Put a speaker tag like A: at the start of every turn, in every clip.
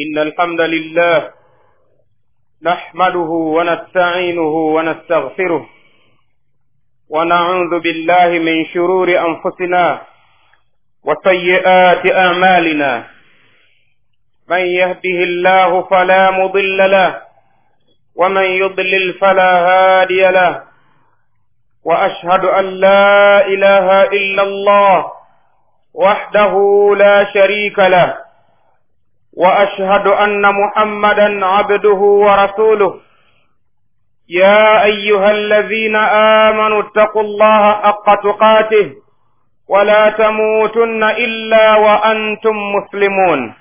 A: إن الحمد لله نحمده ونستعينه ونستغفره ونعوذ بالله من شرور أنفسنا وسيئات أعمالنا من يهده الله فلا مضل له ومن يضلل فلا هادي له وأشهد أن لا إله إلا الله وحده لا شريك له واشهد ان محمدا عبده ورسوله يا ايها الذين امنوا اتقوا الله حق تقاته ولا تموتن الا وانتم مسلمون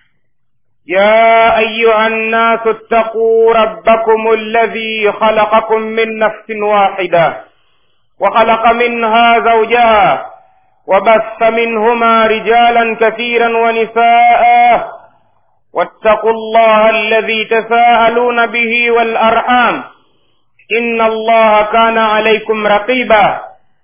A: يا ايها الناس اتقوا ربكم الذي خلقكم من نفس واحده وخلق منها زوجها وبث منهما رجالا كثيرا ونساء واتقوا الله الذي تساءلون به والارحام ان الله كان عليكم رقيبا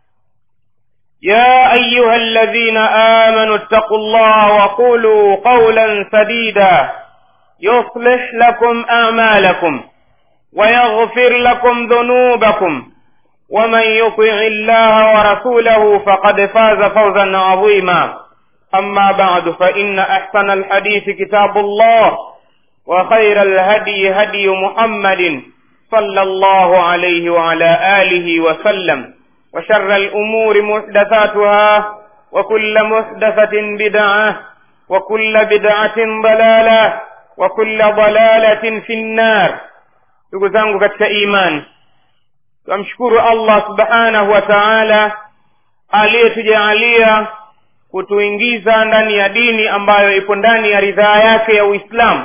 A: يا ايها الذين امنوا اتقوا الله وقولوا قولا سديدا يصلح لكم اعمالكم ويغفر لكم ذنوبكم ومن يطع الله ورسوله فقد فاز فوزا عظيما أما بعد فإن أحسن الحديث كتاب الله وخير الهدي هدي محمد صلى الله عليه وعلى آله وسلم وشر الأمور محدثاتها وكل محدثة بدعة وكل بدعة ضلالة وكل ضلالة في النار تقول katika imani twamshukuru allah subhanahu wa taala aliyetujaalia kutuingiza ndani ya dini ambayo ipo ndani ya ridhaa yake ya uislamu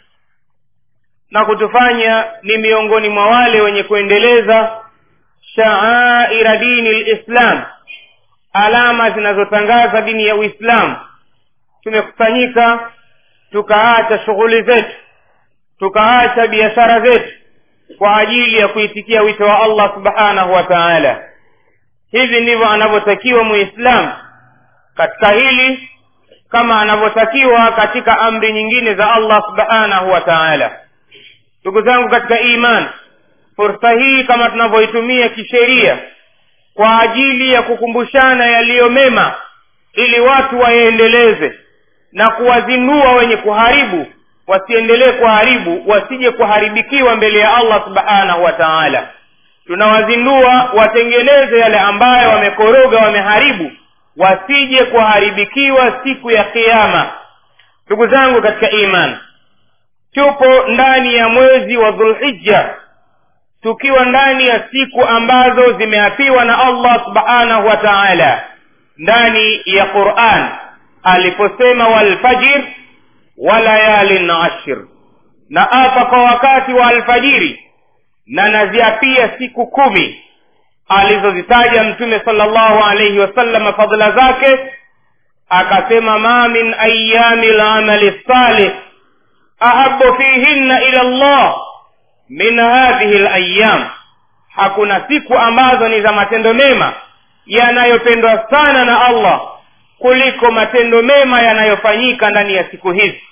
A: na kutufanya ni miongoni mwa wale wenye kuendeleza shaaira dini lislam alama zinazotangaza dini ya uislamu tumekusanyika tukaacha shughuli zetu tukaacha biashara zetu kwa ajili ya kuitikia wito wa allah subhanahu wa taala hivi ndivyo anavyotakiwa muislamu katika hili kama anavyotakiwa katika amri nyingine za allah subhanahu wa taala ndugu zangu katika iman fursa hii kama tunavyoitumia kisheria kwa ajili ya kukumbushana yaliyo mema ili watu wayaendeleze na kuwazindua wenye kuharibu wasiendelee kuharibu wasije kuharibikiwa mbele ya allah subhanahu wa taala tunawazindua watengeneze yale ambayo wamekoroga wameharibu wasije kuharibikiwa siku ya kiama ndugu zangu katika iman tupo ndani ya mwezi wa dhulhija tukiwa ndani ya siku ambazo zimeapiwa na allah subhanahu wa taala ndani ya quran aliposema walfajir wa layalin ashir na apa kwa wakati wa alfajiri na naziapia siku kumi alizozitaja mtume salllahu alaihi wasallam fadhila zake akasema ma min ayami lamali salih ahabu fihinna ila llah min hadhihi layam hakuna siku ambazo ni za matendo mema yanayopendwa sana na allah kuliko matendo mema yanayofanyika ndani ya siku hizi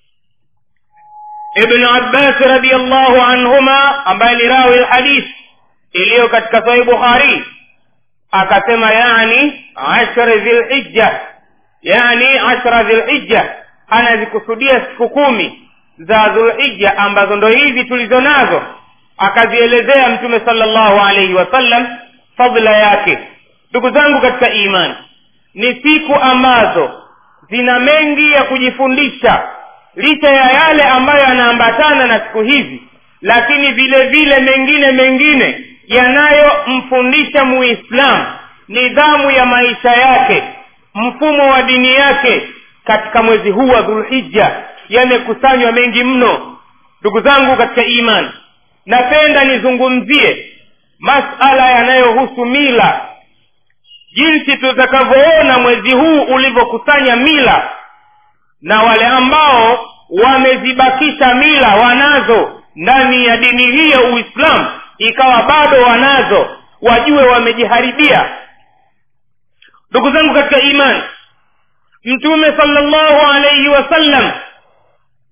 A: ibnu abbasi radiallahu anhuma ambaye ni rawi lhadithi iliyo katika sahih bukhari akasema yani ashra dhilhijja yani ashra dhilhijja anazikusudia siku kumi za dhulhijja ambazo ndo hizi tulizo nazo akazielezea mtume salllahu alaihi wasallam fadla yake ndugu zangu katika imani ni siku ambazo zina mengi ya kujifundisha licha ya yale ambayo yanaambatana na siku hizi lakini vile vile mengine mengine yanayomfundisha muislamu nidhamu ya maisha yake mfumo wa dini yake katika mwezi huu wa dhulhija yamekusanywa mengi mno ndugu zangu katika imani napenda nizungumzie masala yanayohusu mila jinsi tutakavyoona mwezi huu ulivyokusanya mila na wale ambao wamezibakisha mila wanazo ndani ya dini hii ya uislamu ikawa bado wanazo wajue wamejiharibia ndugu zangu katika imani mtume salllahu alaihi wasallam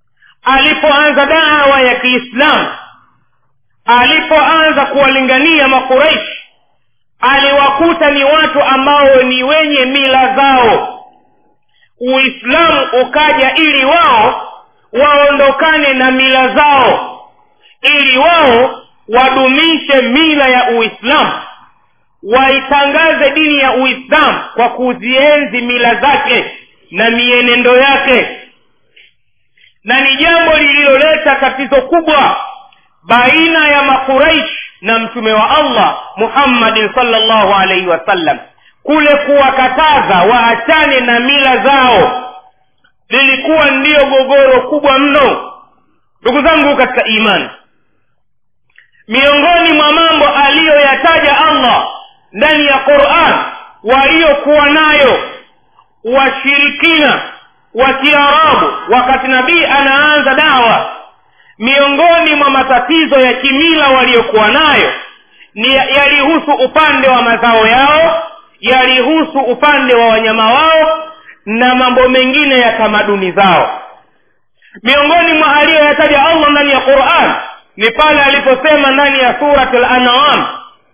A: alipoanza dawa ya kiislamu alipoanza kuwalingania makuraishi aliwakuta ni watu ambao ni wenye mila zao uislamu ukaja ili wao waondokane na mila zao ili wao wadumishe mila ya uislamu waitangaze dini ya uislamu kwa kuzienzi mila zake na mienendo yake na ni jambo lililoleta tatizo kubwa baina ya makuraish na mtume wa allah muhammadin salllahu alaihi wasallam kule kuwakataza waachane na mila zao lilikuwa ndiyo gogoro kubwa mno ndugu zangu katika imani miongoni mwa mambo aliyoyataja allah ndani ya quran waliokuwa nayo washirikina wa kiarabu wakati nabii anaanza dawa miongoni mwa matatizo ya kimila waliokuwa nayo ni yalihusu upande wa mazao yao yalihusu upande wa wanyama wao na mambo mengine ya tamaduni zao miongoni mwa aliyoyataja allah ndani ya quran ni pale aliposema ndani ya surat lanam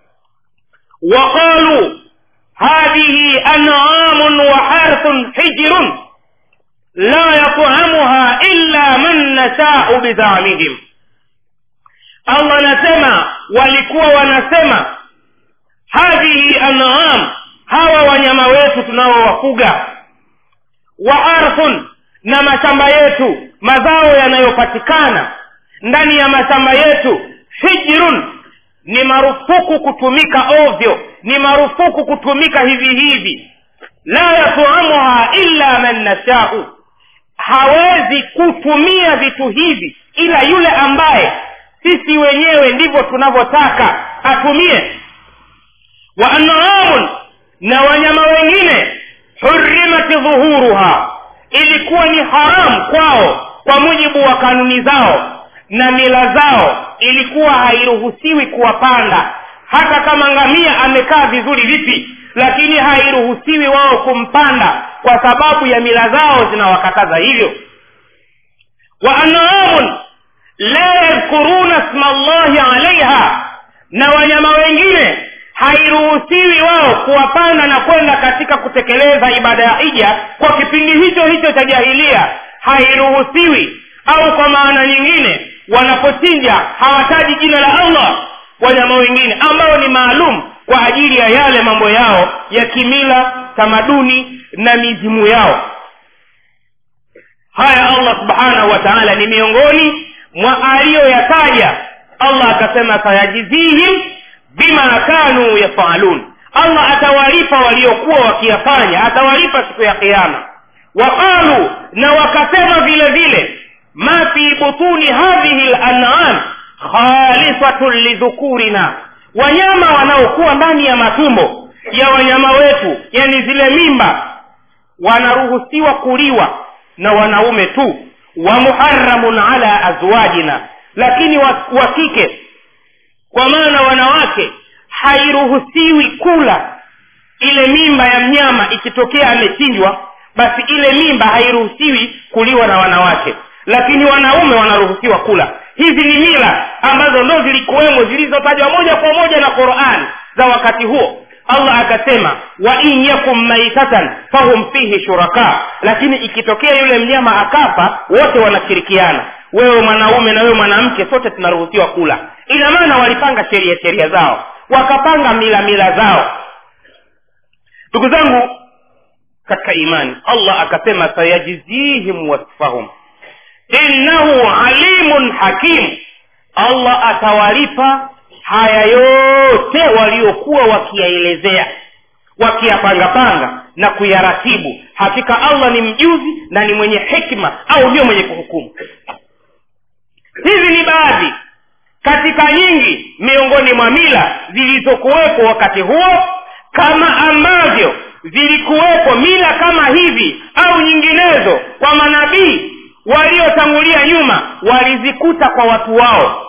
A: waqaluu hadhihi an'amun wa harthun hijrun la yat'amuha illa man nashau bidhamihim allah anasema walikuwa wanasema hadhihi an'am hawa wanyama wetu tunaowafuga wa arthun na mashamba yetu mazao yanayopatikana ndani ya mashamba yetu hijrun ni marufuku kutumika ovyo ni marufuku kutumika hivi hivi la yatuamuha illa man nashau hawezi kutumia vitu hivi ila yule ambaye sisi wenyewe ndivyo tunavyotaka atumie wa anaamun na wanyama wengine hurimati dhuhuruha ilikuwa ni haramu kwao kwa mujibu wa kanuni zao na mila zao ilikuwa hairuhusiwi kuwapanda hata kama ngamia amekaa vizuri vipi lakini hairuhusiwi wao kumpanda kwa sababu ya mila zao zinawakataza hivyo wa anaamun la yadhkuruna sma llahi alaiha na wanyama wengine hairuhusiwi wao kuwapanda na kwenda katika kutekeleza ibada ya hija kwa kipindi hicho hicho cha jahilia hairuhusiwi au kwa maana nyingine wanapochinja hawataji jina la allah wanyama wengine ambao ni maalum kwa ajili ya yale mambo yao ya kimila tamaduni na mizimu yao haya allah subhanahu wa taala ni miongoni mwa aliyoyataja allah akasema sayajizihim bima kanu yafalun allah atawalipa waliokuwa wakiyafanya atawalipa siku ya kiama waqalu na wakasema vile vile ma fi butuni hadhihi lanam khalisatun lidhukurina wanyama wanaokuwa ndani ya matumbo ya wanyama wetu yani zile mimba wanaruhusiwa kuliwa na wanaume tu wa muharamun ala azwajina lakini wa, wa kike kwa maana wanawake hairuhusiwi kula ile mimba ya mnyama ikitokea amechinjwa basi ile mimba hairuhusiwi kuliwa na wanawake lakini wanaume wanaruhusiwa kula hizi ni mila ambazo ndo zilikuwemo zilizotajwa moja kwa moja na qurani za wakati huo allah akasema wa in yakum maitatan fahum fihi shuraka lakini ikitokea yule mnyama akafa wote wanashirikiana wewe mwanaume na wewe mwanamke sote tunaruhusiwa kula ina maana walipanga sheria sheria zao wakapanga mila mila zao ndugu zangu katika imani allah akasema sayajzihim wasfahum innahu alimun hakim allah atawalipa haya yote waliokuwa wakiyaelezea wakiyapangapanga na kuyaratibu hakika allah ni mjuzi na ni mwenye hikma au ndio mwenye kuhukumu hizi ni baadhi katika nyingi miongoni mwa mila zilizokuwepo wakati huo kama ambavyo zilikuwepo mila kama hivi au nyinginezo kwa manabii waliotangulia nyuma walizikuta kwa watu wao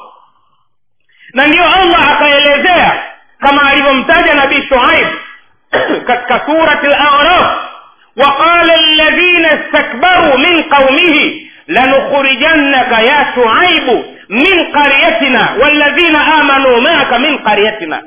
A: na ndiyo allah akaelezea kama alivyomtaja nabii shuaib katika surati laraf وقال الذين استكبروا من قومه lanukhrijannaka ya shuaibu min qaryatina walladhina amanu maaka min qaryatina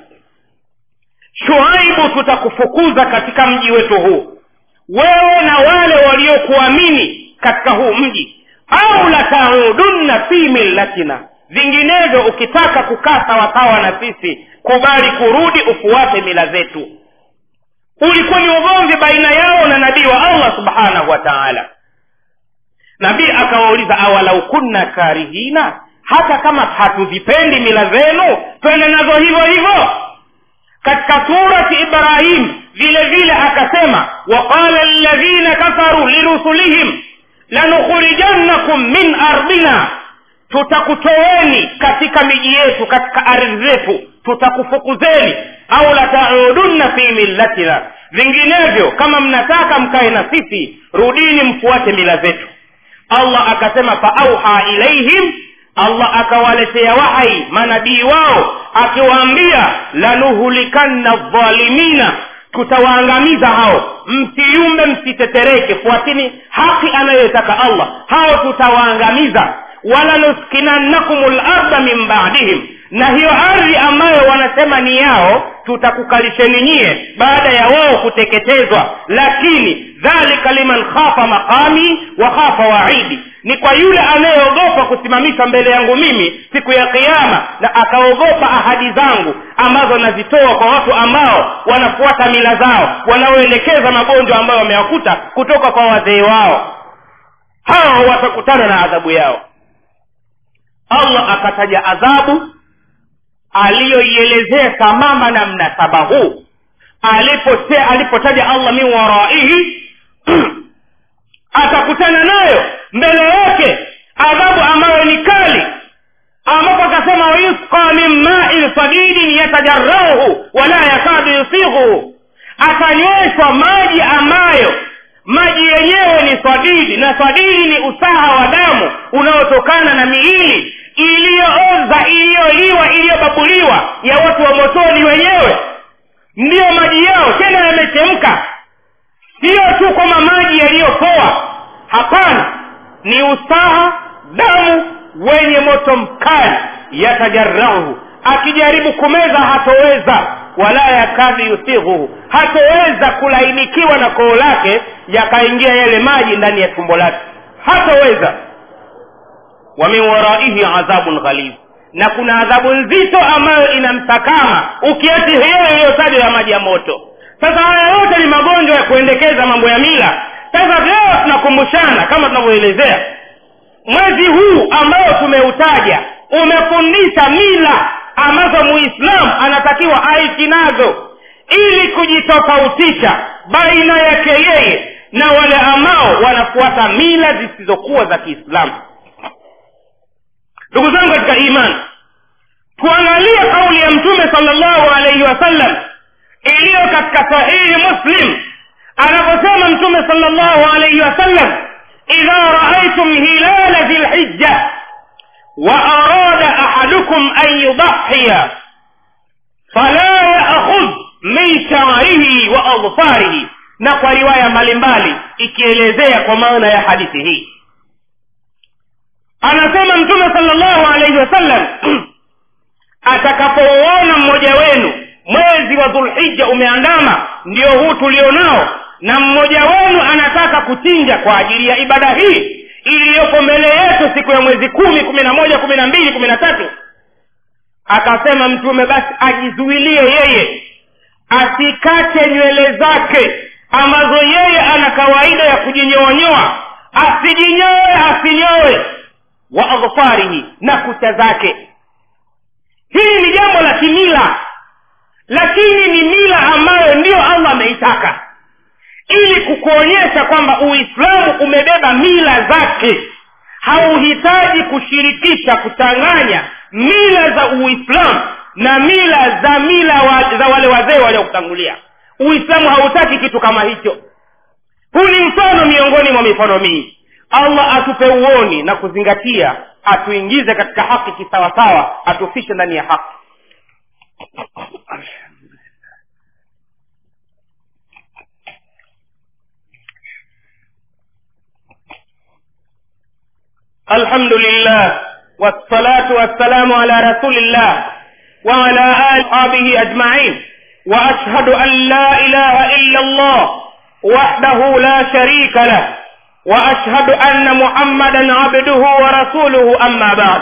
A: shuaibu tutakufukuza katika mji wetu huu wewe na wale waliokuamini katika huu mji au lataudunna fi millatina vinginevyo ukitaka kukaa sawasawa na sisi kubali kurudi ufuate mila zetu ulikuwa ni ugomvi baina yao na nabii wa allah subhanahu wa taala nabii akawauliza awalau kunna karihina hata kama hatuzipendi mila zenu twende nazo hivyo hivyo katika surati ibrahim vile vile akasema waqala ladhina kafaru lirusulihim lanukhrijannakum min ardina tutakutoweni katika miji yetu katika ardhi zetu tutakufukuzeni au lataudunna fi millatina vinginevyo kama mnataka mkae na sisi rudini mfuate mila zetu allah akasema faauha ilaihim allah akawaletea wahai manabii wao akiwaambia lanuhulikanna dhalimina tutawaangamiza hao msiyumbe msitetereke fuatini haki anayoitaka allah hao tutawaangamiza walanuskinannakum larda min badihim na hiyo ardhi ambayo wanasema ni yao tutakukalisheni nyie baada ya wao kuteketezwa lakini dhalika liman khafa maqami wa khafa waidi ni kwa yule anayeogopa kusimamishwa mbele yangu mimi siku ya kiama na akaogopa ahadi zangu ambazo nazitoa kwa watu ambao wanafuata mila zao wanaoelekeza magonjwa ambayo wamewakuta kutoka kwa wazee wao hao watakutana na adhabu yao allah akataja adhabu aliyoielezea sambamba na mnasaba huu alipote alipotaja allah min waraihi atakutana nayo mbele yake adhabu ambayo ni kali ambapo akasema wayusqa min main sadidin yatajarauhu wala yakadu yusighuhu atanyweshwa maji ambayo maji yenyewe ni swadidi na swadidi ni usaha wa damu unaotokana na miili iliyooza iliyoliwa iliyobabuliwa ya watu wa motoni wenyewe ndiyo maji yao tena yamechemka siyo tu kwamba maji yaliyopoa hapana ni usaha damu wenye moto mkali yatajarahu akijaribu kumeza hatoweza wala yakadhi yusighuhu hatoweza kulainikiwa na koo lake yakaingia yale maji ndani ya tumbo lake hatoweza wa min waraihi adhabun ghalidh na kuna adhabu nzito ambayo inamsakama ukiachi hiyo iliyotajwa ya maji ya moto sasa haya yote ni magonjwa ya kuendekeza mambo ya mila sasa leo tunakumbushana kama tunavyoelezea mwezi huu ambao tumeutaja umefundisha mila ambazo muislamu anatakiwa aishi nazo ili kujitofautisha baina yake yeye na wale ambao wanafuata mila zisizokuwa za kiislamu ndugu zangu katika imani tuangalie kauli ya mtume salllahu alaihi wasallam iliyo katika sahihi muslim anaposema mtume salllahu alaihi wasallam idha raaitum hilala dhilhijja وأراد أحدكم أن يضحي فلا يأخذ من شعره وأظفاره na kwa riwaya mbalimbali ikielezea kwa maana ya hadithi hii anasema mtume salllahu alaihi wasallam atakapouona mmoja wenu mwezi wa dhulhija umeandama ndio huu tulionao na mmoja wenu anataka kuchinja kwa ajili ya ibada hii iliyoko mbele yetu siku ya mwezi kumi kumi na moja kumi na mbili kumi na tatu akasema mtume basi ajizuilie yeye asikate nywele zake ambazo yeye ana kawaida ya kujinyoonyoa asijinyoe asinyoe wa adhfarihi na kucha zake hili ni jambo la kimila lakini ni mila ambayo ndiyo allah ameitaka ili kukuonyesha kwamba uislamu umebeba mila zake hauhitaji kushirikisha kuchanganya mila za uislamu na mila za mila wa, za wale wazee waliokutangulia uislamu hautaki kitu kama hicho huu ni mfano miongoni mwa mifano mingi allah atupe uoni na kuzingatia atuingize katika haki kisawasawa atufishe ndani ya haki الحمد لله والصلاة والسلام على رسول الله وعلى آل أصحابه أجمعين وأشهد أن لا إله إلا الله وحده لا شريك له وأشهد أن محمدا عبده ورسوله أما بعد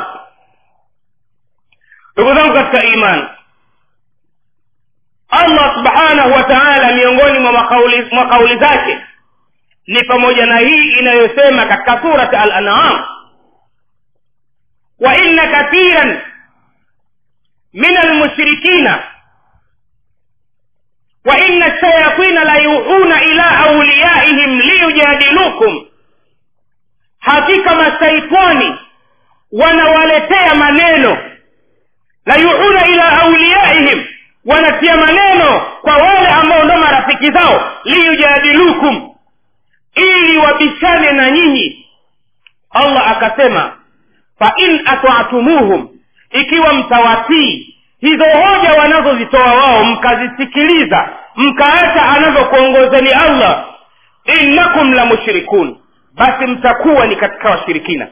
A: ndugu zangu katika imani allah subhanahu wa taala miongoni mwa makauli, mwa kauli zake ni pamoja na hii inayosema katika surati al anam wa inna kathiran min almushrikina wa inna shayatina la yuhuna ila auliyaihim liyujadilukum hakika masaitani wanawaletea maneno la yuhuna ila auliyaihim wanatia maneno kwa wale ambao ndo marafiki zao liyujadilukum ili wabishane na nyinyi allah akasema fa in atwatumuhum ikiwa mtawatii hizo hoja wanazozitoa wao mkazisikiliza mkaacha anavyokuongozeni allah innakum la mushrikun basi mtakuwa ni katika washirikina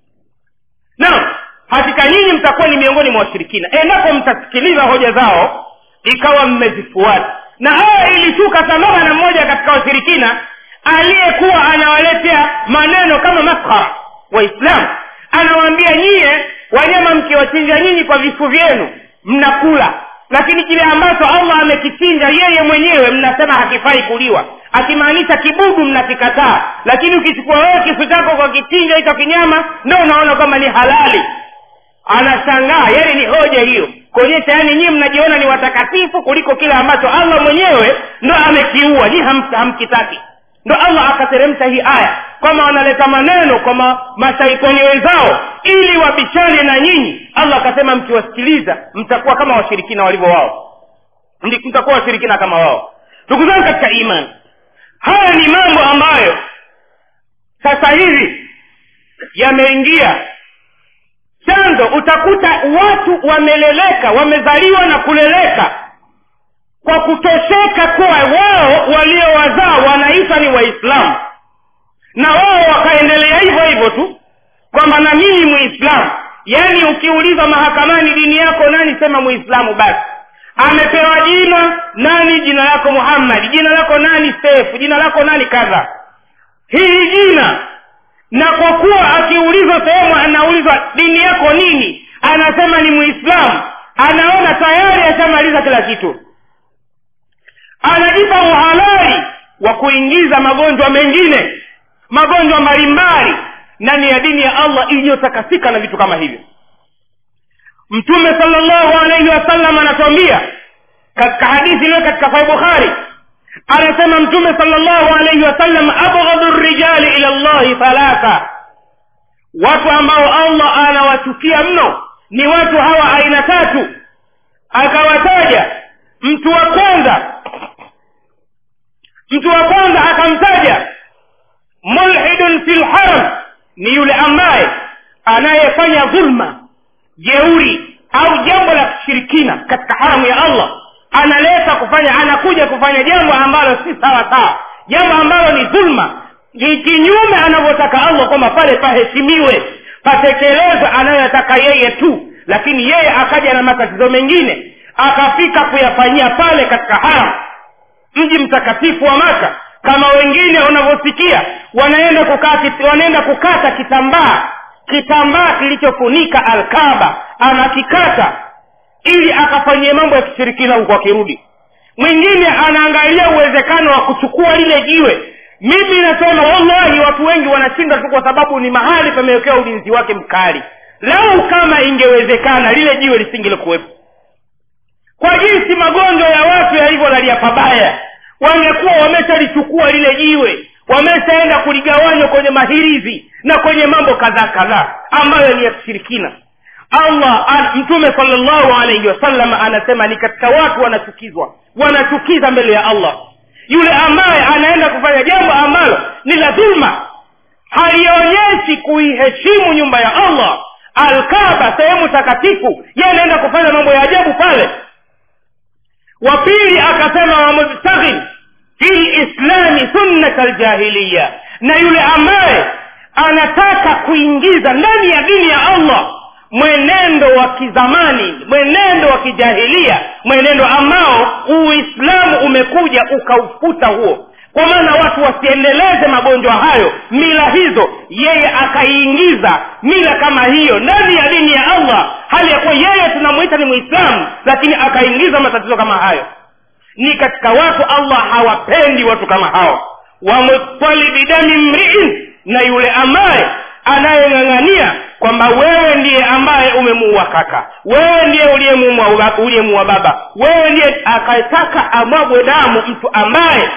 A: naam hakika nyinyi mtakuwa ni miongoni mwa washirikina endapo mtasikiliza hoja zao ikawa mmezifuata na haya ilishuka sambamba na mmoja katika washirikina aliyekuwa anawaletea maneno kama maskhara waislamu anawaambia nyie wanyama mkiwachinja nyinyi kwa vifu vyenu mnakula lakini kile ambacho allah amekichinja yeye mwenyewe mnasema hakifai kuliwa akimaanisha kibudu mnakikataa lakini ukichukua wewe kisu chako kwa kichinja hicho kinyama ndo unaona kwamba ni halali anashangaa yani ni hoja hiyo kuonyesha yani nyii mnajiona ni watakatifu kuliko kile ambacho allah mwenyewe ndo amekiua nyi ham, hamkitaki ndo allah akateremsha hii aya kwamba wanaleta maneno kwa ma, mashaitani wenzao ili wabishane na nyinyi allah akasema mkiwasikiliza mtakuwa kama washirikina walivyo wao mtakuwa washirikina kama wao ndugu zangu katika imani haya ni mambo ambayo sasa hivi yameingia chanzo utakuta watu wameleleka wamezaliwa na kuleleka kwa kutosheka kuwa wao waliowazaa wanaitwa ni waislamu na wao wakaendelea hivyo hivyo tu kwamba na mimi muislamu yaani ukiulizwa mahakamani dini yako nani sema muislamu basi amepewa jina nani jina lako muhammadi jina lako nani sefu jina lako nani kadha hili jina na kwa kuwa akiulizwa sehemu anaulizwa dini yako nini anasema ni muislamu anaona tayari ashamaliza kila kitu anajipa uhalali wa kuingiza magonjwa mengine magonjwa mbalimbali ndani ya dini ya allah iliyotakasika na vitu kama hivyo mtume salllahu alaihi wasallam anatuambia katika hadithi iliyo katika sahih bukhari anasema mtume salllahu alaihi wasallam abghadhu rijali ila llahi thalatha watu ambao allah anawachukia mno ni watu hawa aina tatu akawataja mtu wa kwanza mtu wa kwanza akamtaja mulhidun fi lharam ni yule ambaye anayefanya dhulma jeuri au jambo la kishirikina katika haramu ya allah analeta kufanya anakuja kufanya jambo ambalo si sawa sawa jambo ambalo ni dhulma ni kinyume anavyotaka allah kwamba pale paheshimiwe patekelezwe anayoyataka yeye tu lakini yeye akaja na matatizo mengine akafika kuyafanyia pale katika haram mji mtakatifu wa maka kama wengine unavyosikia wanaenda kukata, wanaenda kukata kitambaa kitambaa kilichofunika alkaba anakikata ili akafanyie mambo ya kishirikina huku akirudi mwingine anaangalia uwezekano wa kuchukua lile jiwe mimi nasema wallahi watu wengi wanashinda tu kwa sababu ni mahali pamewekewa ulinzi wake mkali lau kama ingewezekana lile jiwe lisingelikuwepo kwa jinsi magonjwa ya watu yalivyolalia pabaya wangekuwa wameshalichukua lile jiwe wameshaenda kuligawanywa kwenye mahirizi na kwenye mambo kadhaa kadhaa ambayo ni ya kishirikina allah an, mtume salllahu alaihi wasallam anasema ni katika watu wanachukizwa wanachukiza mbele ya allah yule ambaye anaenda kufanya jambo ambalo ni la dhulma halionyeshi kuiheshimu nyumba ya allah alkaba sehemu takatifu ye anaenda kufanya mambo ya ajabu pale wa pili akasema wamubtaghin fi lislami sunnata ljahiliya na yule ambaye anataka kuingiza ndani ya dini ya allah mwenendo wa kizamani mwenendo wa kijahilia mwenendo ambao uislamu umekuja ukaufuta huo kwa maana watu wasiendeleze magonjwa hayo mila hizo yeye akaiingiza mila kama hiyo ndani ya dini ya allah hali ya kuwa yeye tunamwita ni mwislamu lakini akaingiza matatizo kama hayo ni katika watu allah hawapendi watu kama hao wamutalibi dami mriin na yule ambaye anayeng'ang'ania kwamba wewe ndiye ambaye umemuua kaka wewe ndiye uliyemuua uliyemuua baba wewe ndiye akataka amwagwe damu mtu ambaye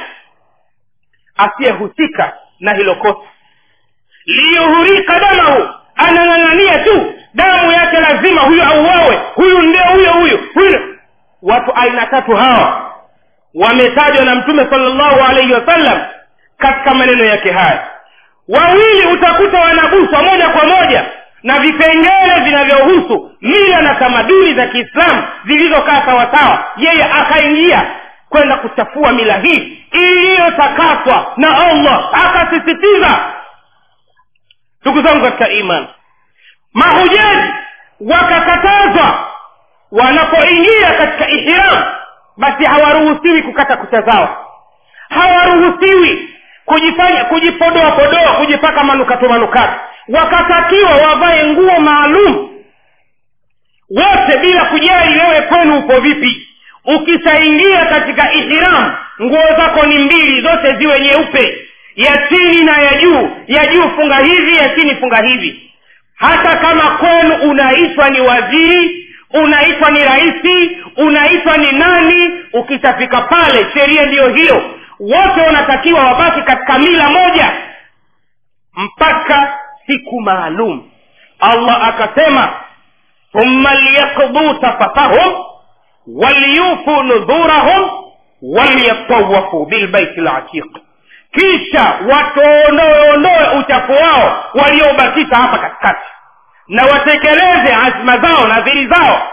A: asiyehusika na hilo kosa liyuhurika damahu anang'ang'ania tu damu yake lazima huyu auawe huyu ndio huyo huyu huyu watu aina tatu hawa wametajwa na mtume salllahu alaihi wasallam katika maneno yake haya wawili utakuta wanaguswa moja kwa moja na vipengele vinavyohusu mila na tamaduni za kiislamu zilizokaa sawasawa yeye akaingia kwenda kuchafua mila hii iliyotakaswa na allah akasisitiza ndugu zangu katika iman mahujaji wakakatazwa wanapoingia katika ihram basi hawaruhusiwi kukata kucha zao hawaruhusiwi kujifanya kujipodoa podoa kujipaka manukato manukato wakatakiwa wavae nguo maalum wote bila kujali wewe kwenu upo vipi ukishaingia katika ihram nguo zako ni mbili zote ziwe nyeupe ya chini na ya juu ya juu funga hivi ya chini funga hivi hata kama kwenu unaitwa ni waziri unaitwa ni rahisi unaitwa ni nani ukishafika pale sheria ndiyo hiyo wote wanatakiwa wabaki katika mila moja mpaka siku maalum allah akasema thumma liyaqduu tafatahum waliyufu nudhurahum waliyatawafu bilbaiti latiq kisha watuondoeondoe uchafu wao walioubakisha hapa katikati na watekeleze azma zao na dhiri zao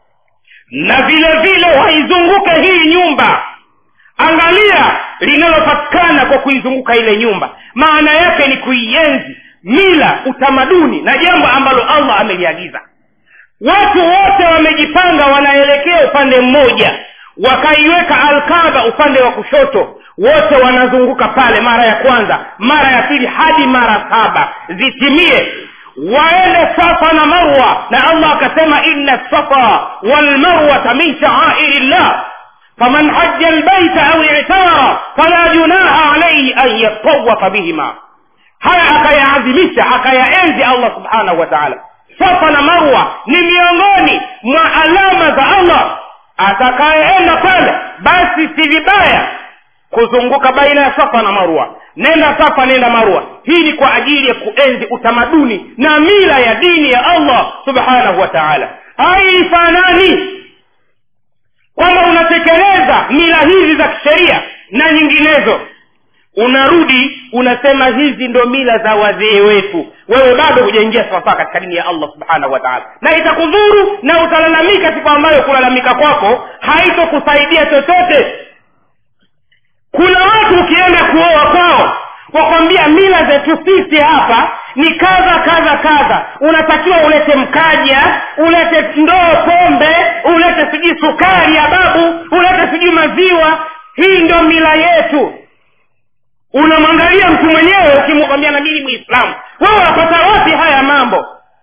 A: na vile vile waizunguke hii nyumba angalia linalopatikana kwa kuizunguka ile nyumba maana yake ni kuienzi mila utamaduni na jambo ambalo allah ameliagiza watu wote wamejipanga wanaelekea upande mmoja wakaiweka alkaba upande wa kushoto wote wanazunguka pale mara ya kwanza mara ya pili hadi mara saba zitimie waende safa na marwa na allah akasema inna safa walmarwata min shaairi llah faman haja lbaita au itamara fala junaha alaihi an yatawafa bihima haya akayaadhimisha akayaenzi allah subhanahu wa taala safa na marwa ni miongoni mwa alama za allah atakayeenda pale basi si vibaya kuzunguka baina ya safa na marwa nenda safa nenda marwa hii ni kwa ajili ya kuenzi utamaduni na mila ya dini ya allah subhanahu wa taala haifanani kwamba unatekeleza mila hizi za kisheria na nyinginezo unarudi unasema hizi ndo mila za wazee wetu wewe bado hujaingia sawasawa katika dini ya allah subhanahu wa taala na itakudhuru na utalalamika siku ambayo kulalamika kwako haitokusaidia chochote kuna watu ukienda kuoa kwao wakwambia mila zetu sisi hapa ni kadha kadha kadha unatakiwa ulete mkaja ulete ndoo pombe ulete sijui sukari ya babu ulete sijui maziwa hii ndio mila yetu unamwangalia mtu mwenyewe ukimwambia na mimi mwislamu wewe unapata wapi haya mambo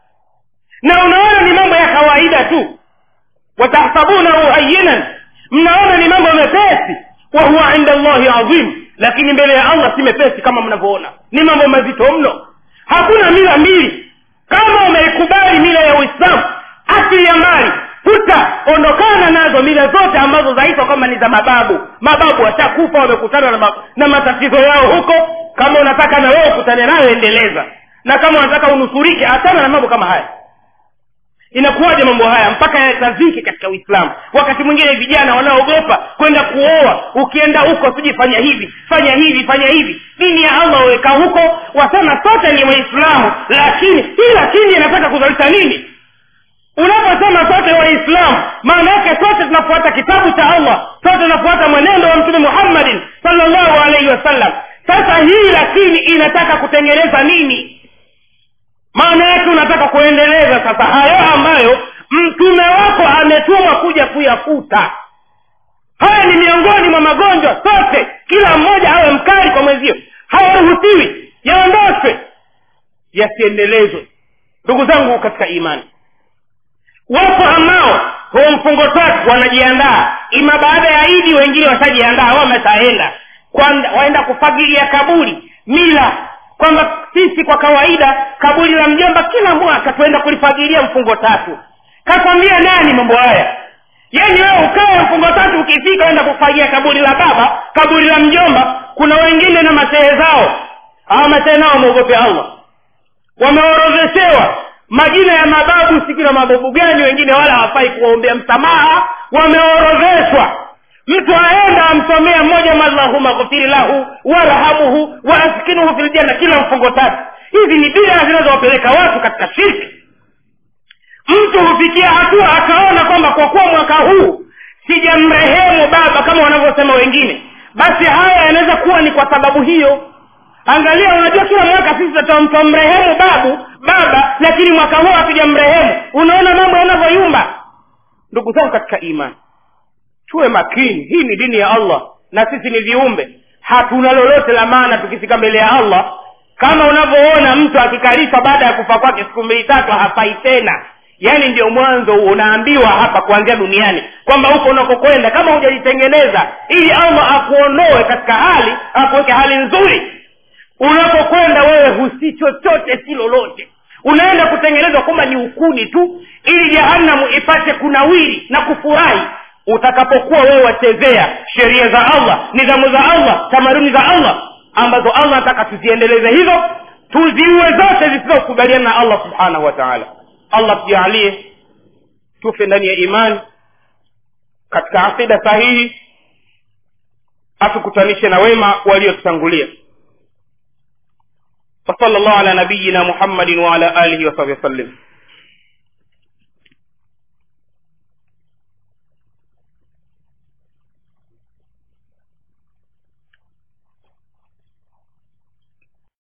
A: na unaona ni mambo ya kawaida tu watahsabunahu hayinan mnaona ni mambo mepesi wahuwa inda llahi adhim lakini mbele ya allah si mepesi kama mnavyoona ni mambo mazito mno hakuna mila mbili kama umeikubali mila ya uislamu asili ya mbali futa ondokana nazo mila zote ambazo zaitwa kama ni za mababu mababu washakufa wamekutana na, ma, na matatizo yao huko kama unataka na wewe ukutane nayo endeleza na kama unataka unusurike achana na mambo kama haya inakuwaje mambo haya mpaka yatazike katika uislamu wakati mwingine vijana wanaogopa kwenda kuoa ukienda huko siji fanya hivi fanya hivi fanya hivi dini ya allah waweka huko wasema sote ni waislamu lakini hii lakini inataka kuzalisha nini unaposema sote waislamu maana yake sote tunafuata kitabu cha allah sote tunafuata mwenendo wa mtume muhammadin salllahu alaihi wasallam sasa hii lakini inataka kutengeneza nini maana yake unataka kuendeleza sasa hayo ambayo mtume wako ametumwa kuja kuyafuta haya ni miongoni mwa magonjwa sote kila mmoja awe mkali kwa mwenzio hayaruhusiwi yaondoshwe yasiendelezwe ndugu zangu katika imani wapo ambao huo mfungo tatu wanajiandaa ima baada ya idi wengine washajiandaa wameshaenda waenda kufagilia kaburi mila kwamba sisi kwa kawaida kaburi la mjomba kila mwaka tuenda kulifagilia mfungo tatu kakwambia nani mambo haya yani wewe ukae mfungo tatu ukifika enda kufagia kaburi la baba kaburi la mjomba kuna wengine na masehe zao hawa masehe nao wameogope allah wameorodheshewa majina ya mababu siki na mababu gani wengine wala hawafai kuwaombea msamaha wameorodheshwa mtu aenda amsomea mmoja allahuma ghfiri lahu warhamuhu waaskinuhu fi ljanna kila mfungo tatu hizi ni bida zinazowapeleka watu katika shirki mtu hufikia hatua akaona kwamba kwa kuwa mwaka huu sijamrehemu baba kama wanavyosema wengine basi haya yanaweza kuwa ni kwa sababu hiyo angalia unajua kila mwaka sisi tutamrehemu babu baba lakini mwaka huu hatujamrehemu unaona mambo yanavyoyumba ndugu zangu katika imani tuwe makini hii ni dini ya allah na sisi ni viumbe hatuna lolote la maana tukifika mbele ya allah kama unavyoona mtu akikalishwa baada ya kufa kwake siku mbili tatu hafai tena yaani ndio mwanzo unaambiwa hapa kuanzia duniani kwamba huko unakokwenda kama hujajitengeneza ili allah akuondoe katika hali akuweke hali nzuri unapokwenda wewe husi chochote si lolote unaenda kutengenezwa kwamba ni ukuni tu ili jehanamu ipate kunawiri na kufurahi utakapokuwa wewe wachezea sheria za allah nidhamu za allah tamaduni za allah ambazo allah anataka tuziendeleze hizo tuziue zote zisizokubaliana na allah subhanahu wa taala allah tujaalie tufe ndani ya imani katika akida sahihi atukutanishe na wema waliotutangulia وصلى الله على نبينا محمد وعلى آله وصحبه وسلم